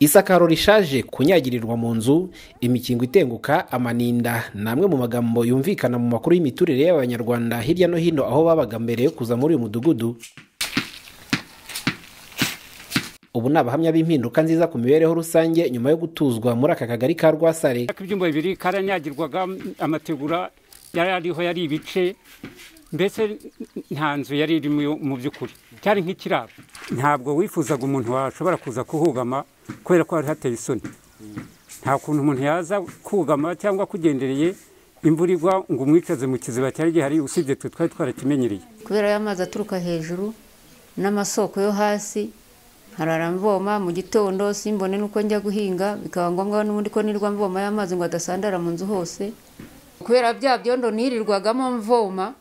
isakaro rishaje kunyagirirwa mu nzu imikingo itenguka amaninda ni amwe mu magambo yumvikana mu makuru y'imiturire y'abanyarwanda hirya no hino aho babaga mbere yo kuza muri uyu mudugudu ubu ni abahamya b'impinduka nziza ku mibereho rusange nyuma yo gutuzwa muri aka kagari ka rwasare Ariko ibyumba bibiri karanyagirwaga amategura yari ariho yari ibice mbese nta nzu yari irimo mu by'ukuri cyari nk'ikiraro ntabwo wifuzaga umuntu washobora kuza kuhugama kubera ko hari hateye isoni nta kuntu umuntu yaza kugama cyangwa akugendereye imvura igwa ngo umwicaze mu kiziba cyari gihari usibye twe twari twarakimenyereye kubera y'amazi aturuka hejuru n'amasoko yo hasi nkarara mvoma mu gitondo simbone n'uko njya guhinga bikaba ngombwa n'ubundi ko nirwa mvoma y'amazi ngo adasandara mu nzu hose kubera bya byondo nirirwagamo mvoma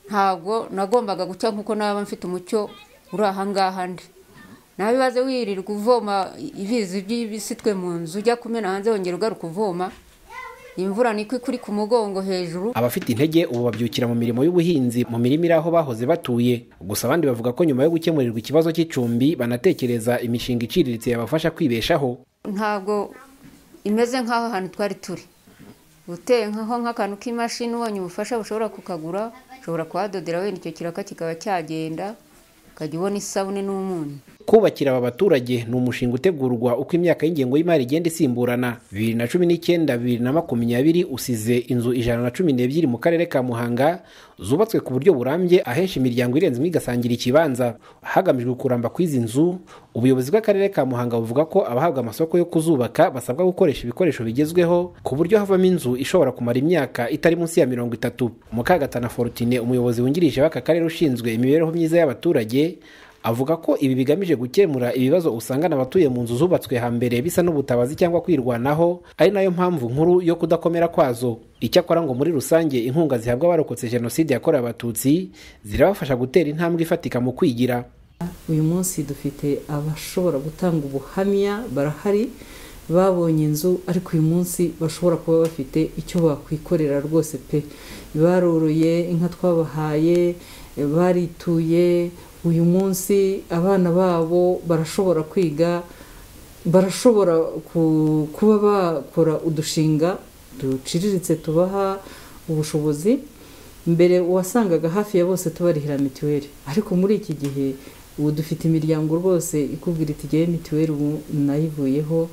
ntabwo nagombaga guca nk'uko naba mfite umucyo uri aha ngaha ndi nawe ibaze wirirwa uvoma ibizi by'ibisitwe mu nzu ujya kumena hanze wongera ugaruka uvoma imvura niko ikuri ku mugongo hejuru abafite intege ubu babyukira mu mirimo y'ubuhinzi mu mirima iri aho bahoze batuye gusa abandi bavuga ko nyuma yo gukemurirwa ikibazo cy'icumbi banatekereza imishinga iciriritse yabafasha kwibeshaho ntabwo imeze nk'aho hantu twari turi gutenkaho nk'akantu k'imashini ubonye ubufasha bushobora kukagura ushobora kuhadodera wenda icyo kiraka kikaba cyagenda ukajya ubona isabune n'umunyu kubakira aba baturage ni umushinga utegurwa uko imyaka y'ingengo y'imari igenda isimburana bibiri na cumi n'icyenda bibiri na makumyabiri usize inzu ijana na cumi n'ebyiri mu karere ka muhanga zubatswe ku buryo burambye ahenshi imiryango irenze imwe igasangira ikibanza hagamijwe kuramba kw'izi nzu ubuyobozi bw'akarere ka muhanga buvuga ko abahabwa amasoko yo kuzubaka basabwa gukoresha ibikoresho bigezweho ku buryo havamo inzu ishobora kumara imyaka itari munsi ya mirongo itatu mukagatana forutine umuyobozi wungirije w'aka karere ushinzwe imibereho myiza y'abaturage avuga ko ibi bigamije gukemura ibibazo usangana abatuye mu nzu zubatswe hambere bisa n'ubutabazi cyangwa kwirwanaho ari nayo mpamvu nkuru yo kudakomera kwazo icyakora ngo muri rusange inkunga zihabwa abarokotse jenoside yakorewe abatutsi zirabafasha gutera intambwe ifatika mu kwigira uyu munsi dufite abashobora gutanga ubuhamya barahari babonye inzu ariko uyu munsi bashobora kuba bafite icyo bakwikorera rwose pe baroroye inka twabahaye barituye uyu munsi abana babo barashobora kwiga barashobora ku- kuba bakora udushinga duciriritse tubaha ubushobozi mbere wasangaga hafi ya bose tubarihira mituweli ariko muri iki gihe ubu dufite imiryango rwose ikubwira iti ngewe mituweli ubu nayivuyeho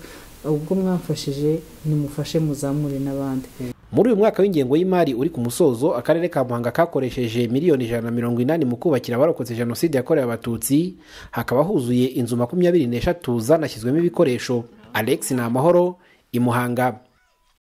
ubwo mwamfashije nimufashe muzamure n'abandi muri uyu mwaka w'ingengo y'imari uri ku musozo akarere ka muhanga kakoresheje miliyoni ijana na mirongo inani mu kubakira abarokotse jenoside yakorewe abatutsi hakaba huzuye inzu makumyabiri n'eshatu zanashyizwemo ibikoresho alex ni amahoro i muhanga